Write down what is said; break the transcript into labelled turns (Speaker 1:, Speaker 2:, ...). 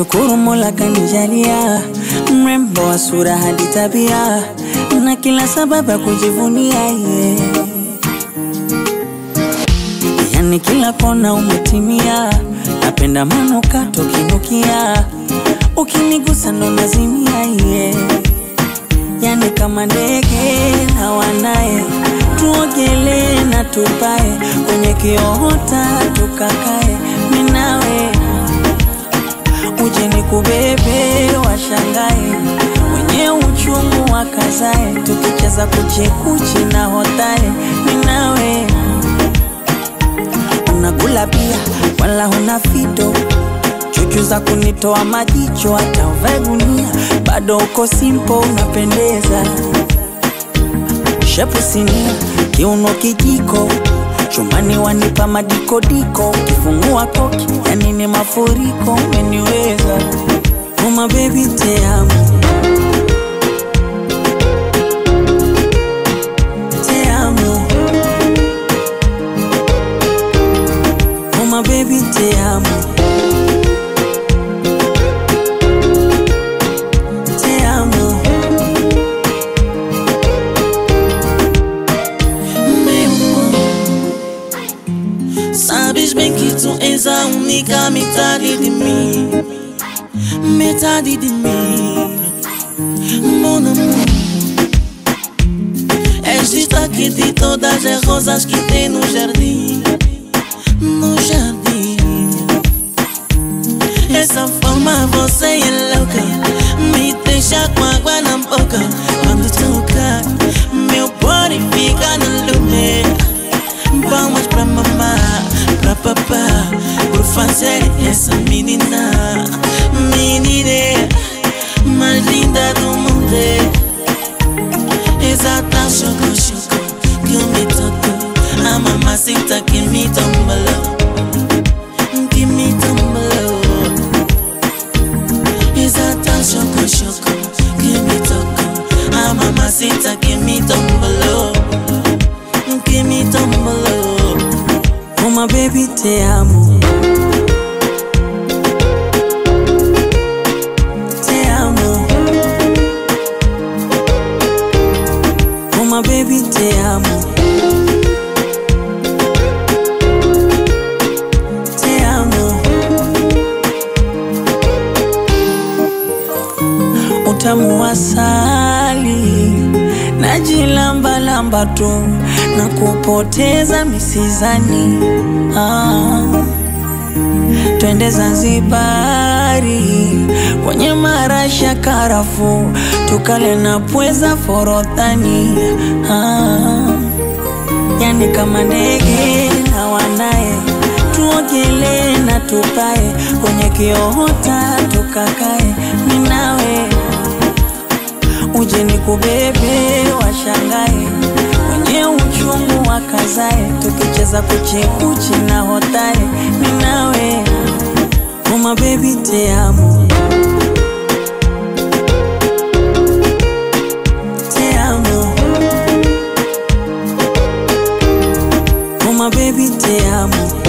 Speaker 1: nashukuru Mola kanijalia mrembo wa sura hadi tabia na kila sababu ya kujivunia yeah. Yani kila kona umetimia, napenda manukato kinukia, ukinigusa ndo nazimia yeah. Yani kama ndege na wanaye, tuogelee na tupae kwenye kiota tukakae, minawe uje nikubebe, washangae wenye uchungu wakazae, tukicheza kuchekuchi na hotae, minawe unakula pia wala huna fito chuchu za kunitoa majicho, hata uvae gunia bado uko simpo, unapendeza shepu sinia, kiuno kijiko chumbani wanipa madikodiko, ukifungua koki yani ni mafuriko, umeniweza uma baby te amo te amo uma baby te amo te amo
Speaker 2: Meu amor, sabes bem que tu és a única metade de mim, metade de mim, mon amor. És destaque de todas as rosas que tem no jardim, no jardim. Essa forma você é louca, me deixa com água na boca quando toca. Meu body fica no lume. Palmas pra mamá, pra papá, por fazer essa menina, menina mais linda do mundo. Exata choco choco que me tocou, a mamacita que me tombalou, que me tombalou. Exata choco choco que me tocou, a mamacita que me tombalou, que me tombalou.
Speaker 1: uma baby te amo te amo uma baby te amo te amo utamu wa asali najilambalamba tu na kupoteza misizani ah. Twende Zanzibari kwenye marasha karafu, tukale na pweza forodhani ah. Yani kama ndege na wanaye, tuogelee na tupae kwenye kiota tukakae, minawe uje nikubebe, washangae wenye uchungu wakazae, tukicheza kuchekuchi na hotae, minawe uma baby te amo te amo uma baby te amo